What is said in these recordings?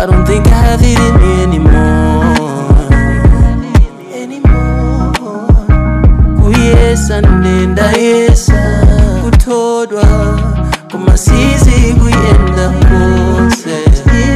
I don't think I have it in me anymore. anymore. Kuyesa nenda yesa kutodwa kumasizi kuyenda kose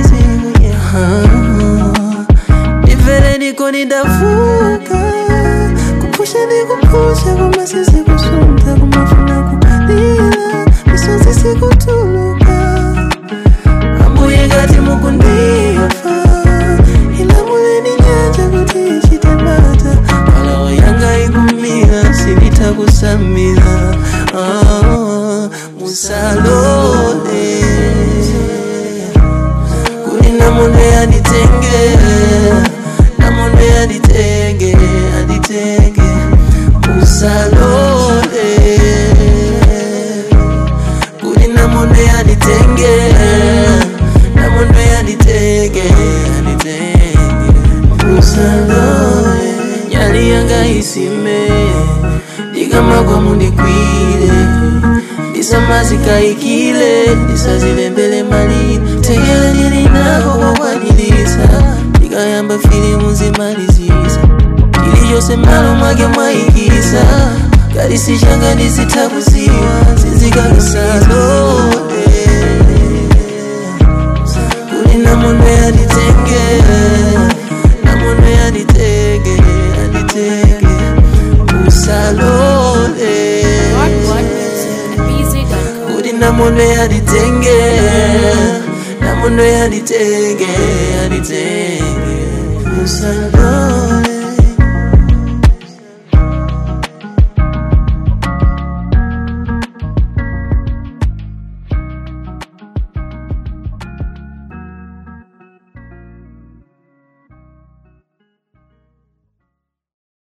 ndivere niko nidavuka kupusha nikupusha kumasizi kusunta kumafuna kulila misozi sikutuluka ambuye ngati mukundifa ilamuleni nyanja kuti ichite mata malawa yanga ikumira sinitakusamira ah, musalole kuli namunde anditenge namunde anditenge anditenge musalole kuli namunde anditenge namunde anditenge anditenge musalole nyali yanga isime ndikamagwa mundikwire ndisamazikayikile ndisazilembele malini tegele ndilinako kokwanilisa ndikayamba filimu zimalizisa ili chose malo mwake mwayikisa kalisi changa ndizitakuziwa zizikakisalole kuli namunde anditenge namunde anditenge anditenge usalole What music and easy.com. kuti namunde anditenge namunde anditenge anditenge usalole